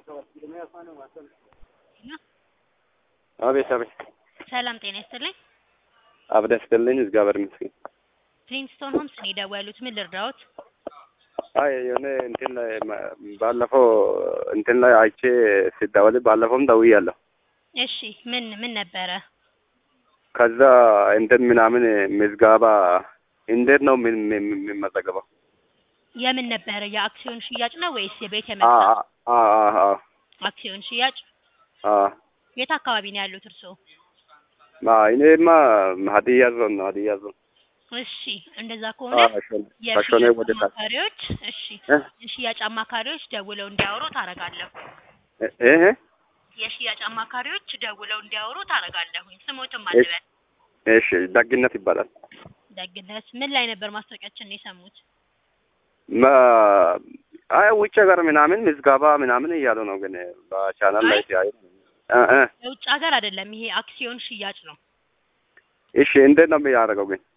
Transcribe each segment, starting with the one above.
አቤት አቤት። ሰላም ጤና ይስጥልኝ። አብዳ ይስጥልኝ። እግዚአብሔር ይመስገን። ፕሪንስቶን ሆምስ ነው የደወሉት። ምን ልርዳዎት? አይ የሆነ እንትን ላይ ማ- ባለፈው እንትን ላይ አይቼ ሲደወል ባለፈውም ደውያለሁ። እሺ ምን ምን ነበረ? ከዛ እንትን ምናምን ምዝገባ እንዴት ነው ምን- ምን- የሚመዘገበው? የምን ነበረ? የአክሲዮን ሽያጭ ነው ወይስ የቤት አ የመግዛት? አ አ አ አክሲዮን ሽያጭ። አ የት አካባቢ ነው ያሉት እርስዎ? ማ እኔማ ሀዲያ ዞን ነው ሀዲያ ዞን። እሺ እንደዛ አ ከሆነ ከሾኔ ከሾኔ የሽያጭ ወደ ታች አማካሪዎች እሺ እ የሽያጭ አማካሪዎች ደውለው እንዲያወሩ ታረጋለሁ። እ እ የሽያጭ አማካሪዎች ደውለው እንዲያወሩ ታረጋለሁኝ። ስሞትም እሺ አልበል እሺ ደግነት ይባላል። ደግነት ምን ላይ ነበር ማስታወቂያችን የሰሙት? ማ አይ ውጭ ሀገር ምናምን ምዝገባ ምናምን እያሉ ነው፣ ግን በቻናል ላይ አይ ሲያዩ እ እ የውጭ ሀገር አይደለም ይሄ አክሲዮን ሽያጭ ነው። እሺ እንዴት ነው የሚያደርገው ግን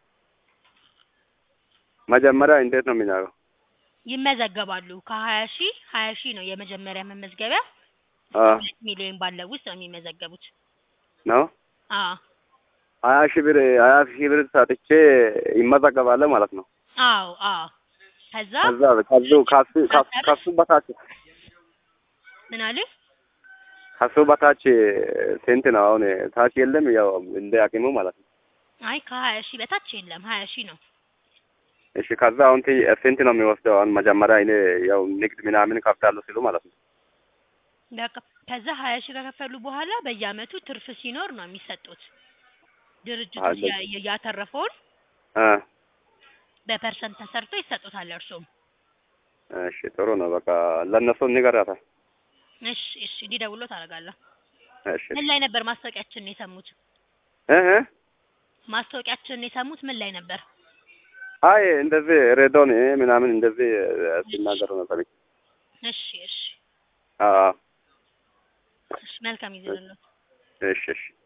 መጀመሪያ እንዴት ነው የሚያደርገው? ይመዘገባሉ። ከሀያ ሺህ ሀያ ሺህ ነው የመጀመሪያ መመዝገቢያ አ ሁለት ሚሊዮን ባለው ውስጥ ነው የሚመዘገቡት። ነው አዎ ሀያ ሺህ ብር ሀያ ሺህ ብር ሰጥቼ ይመዘገባለ ማለት ነው። አዎ አዎ ከዛ ከዛ ከዙ ከሱ ከሱ- ከሱ በታች ምን አሉ? ከሱ በታች ስንት ነው አሁን? ታች የለም ያው እንደ አቅሙ ማለት ነው። አይ ከሀያ ሺህ በታች የለም ሀያ ሺህ ነው። እሺ ከዛ አሁን ት- ስንት ነው የሚወስደው? አሁን መጀመሪያ እኔ ያው ንግድ ምናምን ከፍታለሁ ሲሉ ማለት ነው። በቃ ከዛ ሀያ ሺህ ከከፈሉ በኋላ በየአመቱ ትርፍ ሲኖር ነው የሚሰጡት። ድርጅቱ አለ ያ- ያ- ያተረፈውን እ በፐርሰንት ተሰርቶ ይሰጡታል እርሱም። እሺ ጥሩ ነው። በቃ ለእነሱ ንገራታ። እሺ እሺ እንዲደውሎ ታደርጋለህ። እሺ ምን ላይ ነበር ማስታወቂያችንን የሰሙት? እ እ ማስታወቂያችንን የሰሙት ምን ላይ ነበር? አይ እንደዚህ ሬዶን እ ምናምን እንደዚህ እሺ ሲናገሩ ነበር። እሺ እሺ አ እሺ መልካም ጊዜ ይሁንልዎት። እሺ እሺ